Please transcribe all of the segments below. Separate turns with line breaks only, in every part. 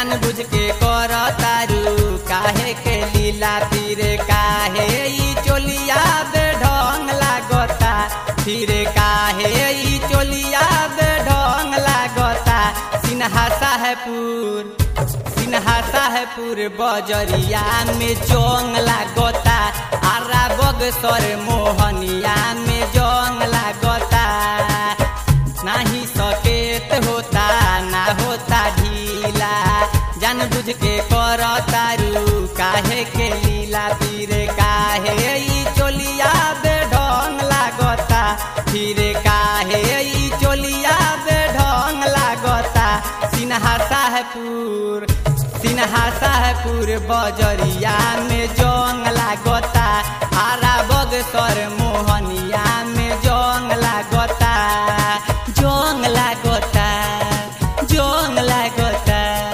जान बुझ के कर तारू काहे के लीला फिर काहे ई चोलिया बेढंग लागता फिर काहे ई चोलिया बेढंग लागता सिन्हा साहेबपुर सिन्हा साहेबपुर बजरिया में जोंग लागता आरा बगसर मोहनिया में जोंग लागता नाही सकेत होता ना होता ढीला जान बुझ के कर तारू काहे के लीला फिर काहे ई चोलिया बेढंग लागता फिर काहे ई चोलिया बेढंग लागता सिन्हा साहेबपुर सिन्हा साहेबपुर बजरिया में जोंग लागता आरा बगसर मोहनिया में जोंग लागता जोंग लागता जोंग लागता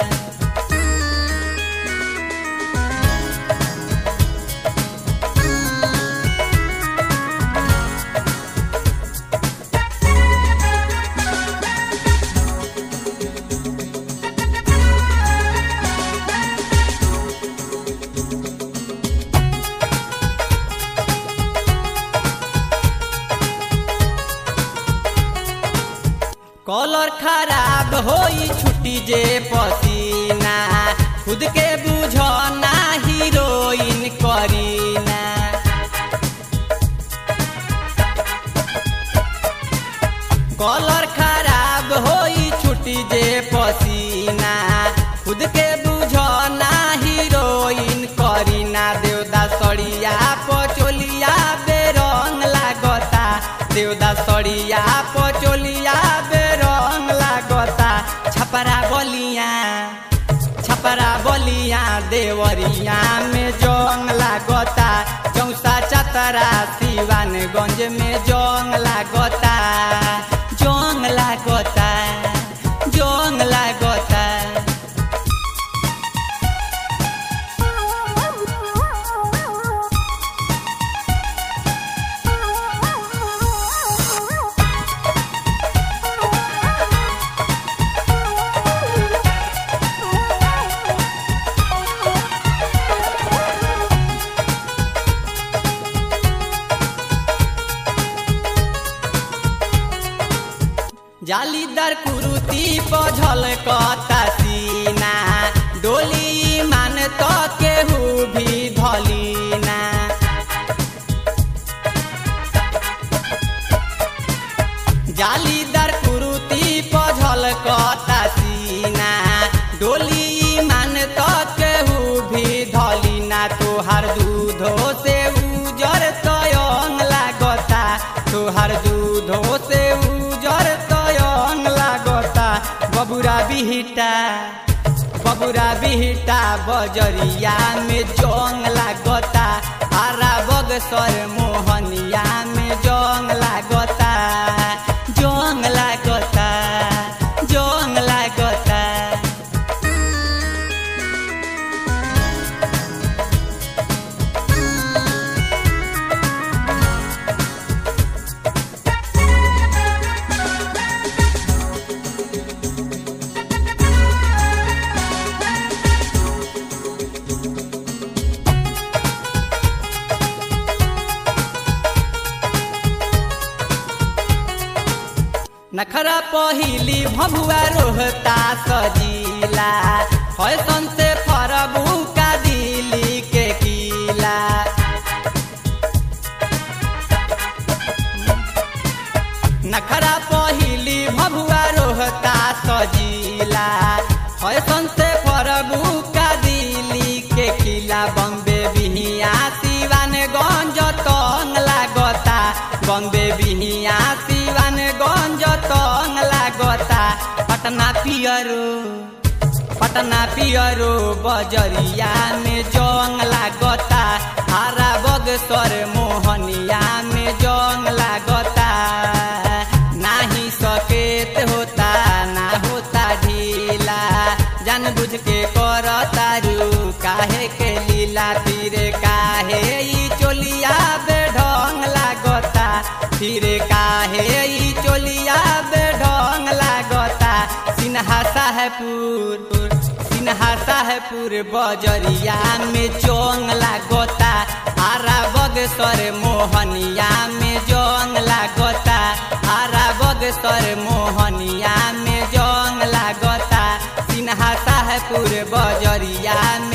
कलर खराब होई छुट्टी जे पसीना खुद के बुझना हीरोइन करीना कलर खराब होई छुट्टी जे पसीना खुद के बुझना हीरोइन करीना देवदा सड़िया पचोलिया बेरंग लागता देवदा सड़िया पचोलिया बेरंग लागता छपरा बलिया छपरा बलिया देवरिया में जोंग लागता चौसा चतरा सिवानगंज में जोंग लागता जोंग लागता जोंग लागता जालीदार कुरुती पझल कता सीना डोली मान तो केहू भी धलीना जालीदार कुरुती पझल कता सीना डोली मान तो केहू भी धलीना तोहार दूधो से उजर तयंग लागता तोहार दूधो से उजर तयंग लागता बबुरा बिहिटा बबुरा बिहिटा बजरिया में जोंग लागता आरा बगसर मोहनिया में जोंग लागता जोंग लागता जोंग लागता नखरा पहिली भभुआ रोहता सजीला फैसन से फरबू का दिली के किला नखरा पहिली भभुआ रोहता सजीला फैसन से फरबू का दिली के किला बम्बे बिहिया सिवानगंज तंग लागता बम्बे बिहिया सिवानगंज तंग लागता पटना पियरो पटना पियरो बजरिया में जोंग लागता हारा बगसर मोहनिया में जोंग लागता नाही सकेत होता ना होता ढीला जान बुझ के कर तारू काहे के लीला फिर काहे ई चोलिया बेढंग लागता फिर काहे ई चोलिया बेढंग लागता सिन्हा साहेबपुर सिन्हा साहेबपुर बजरिया में जोंग लागोता आरा बगसर मोहनिया में जोंग लागोता आरा बगसर मोहनिया में जोंग लागोता सिन्हा साहेबपुर बजरिया में